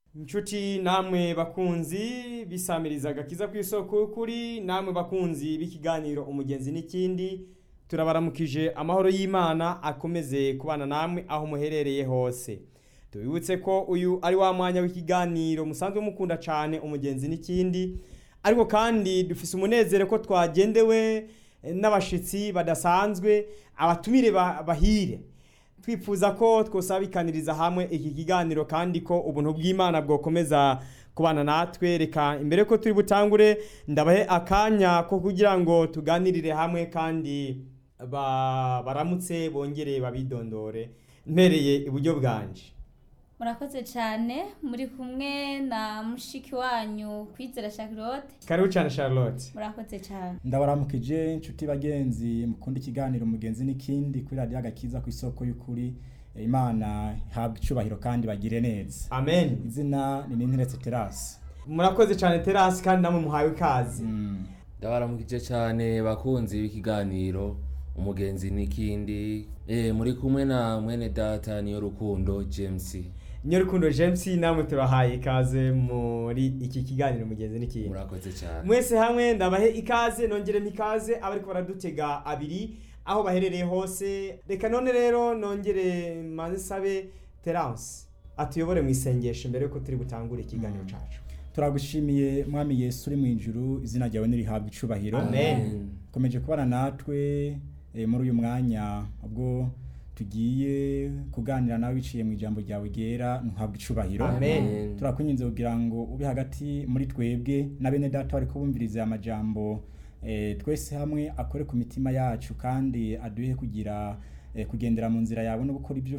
inshuti namwe bakunzi bisamiriza agakiza ku isoko y'ukuri namwe bakunzi b'ikiganiro umugenzi n'ikindi turabaramukije amahoro y'imana akomeze kubana namwe aho muherereye hose tubibutse ko uyu ari wa mwanya w'ikiganiro musanzwe mukunda cyane umugenzi n'ikindi ariko kandi dufise umunezero ko twagendewe n'abashitsi badasanzwe abatumire ba- bahire twifuza ko twosabikaniriza hamwe iki kiganiro kandi ko ubuntu bw'imana bwokomeza kubana natwe reka imbere ko turi butangure ndabahe akanya ko kugira ngo tuganirire hamwe kandi ba- baramutse bongere babidondore mpereye iburyo bwanje murakoze cyane muri kumwe na mushiki wanyu kwizera Charlotte karibu cyane charlotte murakoze cyane ndabaramukije inshuti bagenzi mukunda ikiganiro mugenzi n'ikindi kuri radiyo agakiza ku isoko y'ukuri Eh, imana ihabwa icubahiro kandi bagire neza amen izina ni ninteretse terasi murakoze cyane terasi kandi namwe muhawe ikaze ndabaramukije cyane bakunzi b'ikiganiro umugenzi n'ikindi eh, muri kumwe na mwene data niyo rukundo james nyorukundo james namwe turahaye ikaze muri iki kiganiro mugenzi n'ikindi murakoze cyane mwese hamwe ndabahe ikaze nongere ikaze abariko baradutega abiri aho baherereye hose reka none rero nongere manze sabe terance atuyobore mu isengesho mbere yuko turi butangure ikiganiro cacu turagushimiye mwami yesu uri mu ijuru izina ryawe nirihabwa icubahiro Amen. komeje kubana natwe eh, muri uyu mwanya ubwo tugiye kuganira nawe biciye mu ijambo ryawe ryera ntuhabwe icubahiro Amen. turakunyinze kugira ngo ube hagati muri twebwe na bene data bari kubumviriza amajambo eh, twese hamwe akore ku mitima yacu kandi aduhe kugira eh, kugendera mu nzira yawe no gukora ibyo